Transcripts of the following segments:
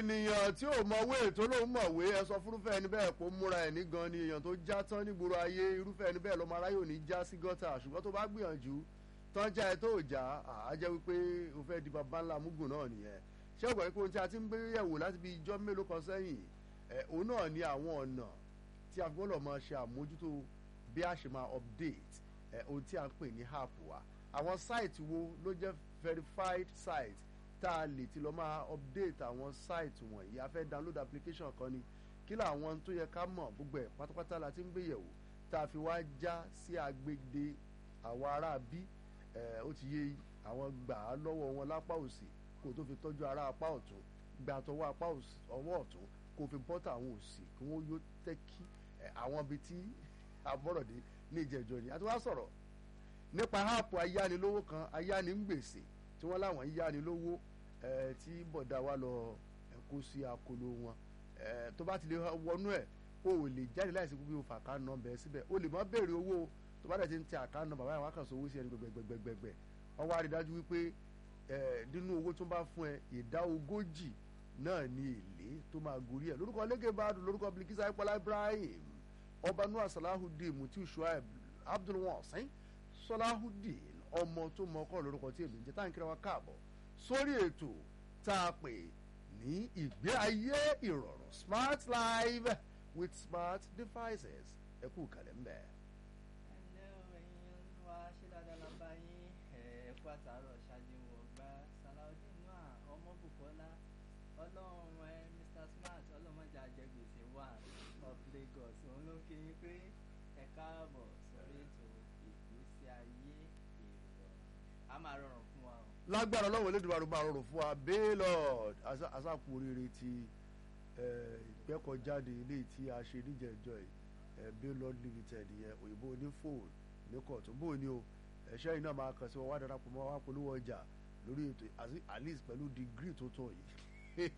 ènìyàn tí ò mọ̀wé tó lóun mọ̀wé ẹ sọ fúnrúfẹ́ ẹni bẹ́ẹ̀ kó múra ẹ̀ ní gan ni èèyàn tó já tán nígboro ayé irúfẹ́ ẹni bẹ́ẹ̀ lọ́mọ aráyé ò ní já sí gọ́tà ṣùgbọ́n tó bá gbìyànjú tán já ẹ tó já á jẹ́ wípé o fẹ́ di bàbá ńlá mugun náà nìyẹn ṣé ọgbà pé ohun tí a ti ń gbé yẹ̀wò láti bí ijọ́ mélòó kan sẹ́yìn ẹ̀ òun náà ni àwọn ọ̀nà tí a gbọ́dọ̀ máa ṣe àmójútó bí a ṣe máa update ẹ̀ ohun tí a ń pè ní app wa àwọn site wo ló jẹ́ verified site tá a lè ti lọ máa update àwọn site wọ̀nyí a fẹ́ download application kan ni kí làwọn tó yẹ ká mọ̀ gbogbo ẹ̀ pátápátá la ti ń gbé yẹ̀wò tá a fi wá já sí agbègbè àwọn ará bí ẹ̀ ó ti yé àwọn gbà á lọ́wọ́ wọn lápá òsì kó tó fi tọ́jú ará apá ọ̀tún gbà tọwọ́ apá ọwọ́ ọ̀tún kó fi bọ́tà àwọn òsì kí wọ́n yóò tẹ́kí àwọn ibi tí àbọ̀rọ̀dé ní ìjẹ́jọ́ ni a ti wá sọ̀rọ̀ nípa áàpù ayánilówó kan ayánigbèsè tí wọ́n láwọn yánilówó ẹ̀ tí bọ̀dá wa lọ kó sí akolo wọn ẹ̀ tó bá ti lè wọnú ẹ̀ o ò lè jáde láìsí pé o fà ká nọmbẹ síbẹ̀ o lè má béèrè owó tó bá dẹ̀ ti ń tẹ àká nọmbà báyìí wọ́n á kàn sọ owó sí ẹni gbẹgbẹgbẹgbẹ wọ́n wá rí dájú wípé ẹ̀ nínú owó tó bá fún ẹ ìdá ogójì náà ní èlé tó máa gorí ẹ̀ lórúkọ lẹ́gẹ̀bàdùn lórúkọ Bilikisa Ipọlá Ibrahim ọba Noah Salahudeen Mutiu Shuaib Abdulwasin Salahudeen ọmọ tó mọ ọkọ lórúkọ tí èmi ń jẹ tá à ń kíra wa káàbọ̀ sórí ètò tá a pè ní ìgbé ayé ìrọ̀rùn smart life with smart devices ẹ kú kàlẹ́ ń bẹ̀. ẹnlẹ́ o ẹ̀yin wa ṣé dáadáa la bá yín ẹ kú àtàárọ̀ ṣáájú wọ̀ gbá Salaudeen Noah Ọmọbùkọ́lá ọlọ́run ẹ Mr Smart ọlọ́mọdé àjẹgbèsè wà of Lagos òun ló kí yín pé ẹ káàbọ̀ sórí ètò ìgbésí ayé ìrọ̀rùn a máa rọrùn fún wa o. lágbára ọlọ́run elédùnmarè máa rọrùn fún wa baylord asákùn oríire ti ìgbẹ́kọ̀jáde ilé tí a ṣe níjẹ̀jọ́ yìí baylord limited yẹn òyìnbó ní fóònù ní kọ̀tún bó ni o ẹ̀ṣẹ́ yìí náà máa kàn sí wọn wá darapọ̀ mọ́ wá polówó ọjà lórí ètò at least pẹ̀lú degree tó tọ̀ yìí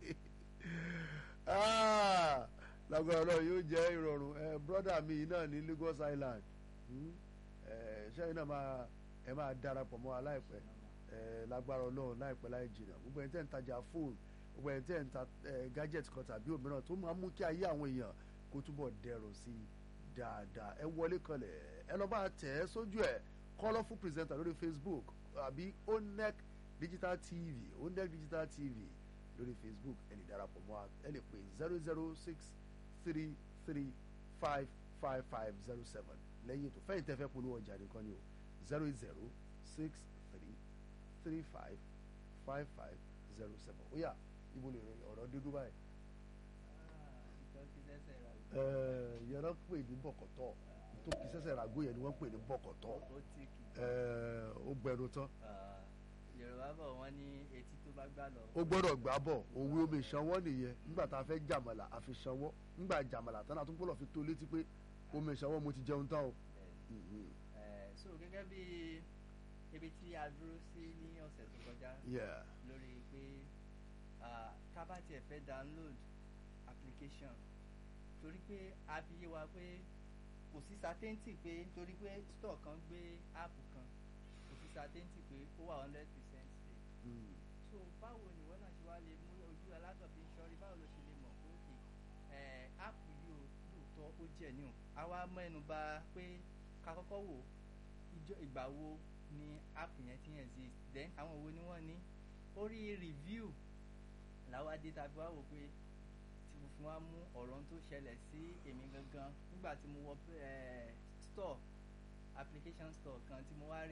lágbára ọlọ́run yóò jẹ́ ìrọ̀rùn brọ́dà mi náà ní Lagos Island ẹ̀ṣẹ́ yìí náà máa ẹ máa darapọ̀ mọ́ aláìpẹ́ lágbára ọlọ́run láìpẹ́ láì jìnnà gbogbo ẹni tẹ́ ń tajà fóònù gbogbo ẹni tẹ́ ń ta gadget kan tàbí òmíràn tó máa mú kí ayé àwọn èèyàn kó túbọ̀ dẹrùn sí i dáadáa ẹ wọlé kanlẹ̀ ẹ lọ bá tẹ̀ ẹ́ sójú ẹ̀ colourful presenter lórí Facebook àbí onec digital tv onec digital tv lórí Facebook ẹ lè darapọ̀ mọ́ ẹ lè pè zero zero six three three five five five zero seven lẹ́yìn ètò fẹ́yìntẹ́ fẹ́ polówó ọjà nìkan ni o zero zero six three three five five five zero seven ó yá ibo lè ọ̀rọ̀ dídú báyìí. yẹn náà pè ní bọ̀kọ̀tọ̀ tó kì í sẹ́sẹ̀ ràgó yẹn ni wọ́n pè ní bọ̀kọ̀tọ̀ ó gbẹnu tán. Yorùbá bọ̀ wọ́n ní etí tó bá gbà lọ. ó gbọ́dọ̀ gbà bọ̀ òwe omi ìsanwó nìyẹn nígbà tá a fẹ́ jàmàlà àfi sanwó nígbà jàmàlà tán àtúntò gbọ́dọ̀ fi tó létí pé omi ìsanwó mo ti jẹun tán o. so gẹ́gẹ́ bí ibi tí a dúró sí ní ọ̀sẹ̀ tó kọjá lórí pé ká bá tiẹ̀ fẹ́ download application torí pé a fi yé wa pé kò sí certainty pé torí pé store kan gbé app kan kò sí certainty pé ó wà hundred percent safe. so báwo ni wọ́n náà ṣe wá lè mú ojú alágbàbí sọ́rí báwo ló ṣe lè mọ̀ pé òkè app yìí ó lóòótọ́ ó jẹ́ ní o àwa mẹ́nu bà pé ká kọ́kọ́ wò ìgbà wo ni app yẹn ti exist then àwọn wo ni wọ́n ní orí review làwa dé tàbí wá wò pé tí mo fi wá mú ọ̀rọ̀ tó ṣẹlẹ̀ sí èmi gangan nígbà tí mo wọ store application store kan tí mo wá rí.